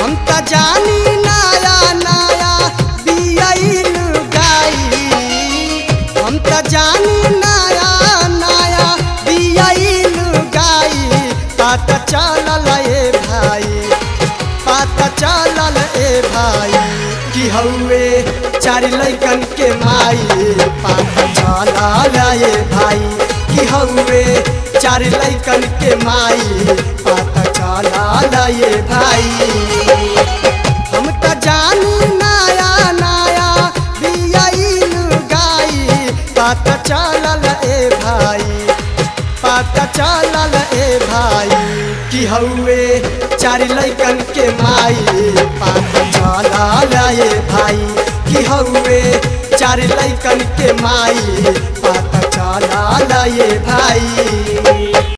हम त जानी नया नया बियाइल गाई हम त जानी नया नया बियाइल गाई पता चलल ए भाई पता चलल ए भाई कि हौवे चार लैकन के माई पता चलल ए भाई कि हौवे चार लैकन के माई पता चलल ए भाई हम त जानी नया नया बियाइल गाई पता चलल ए भाई पता चलल ए भाई कि हौवे चार लैकन के माई पता चलल ए भाई कि हौवे चार लैकन के माई पता चलल ए भाई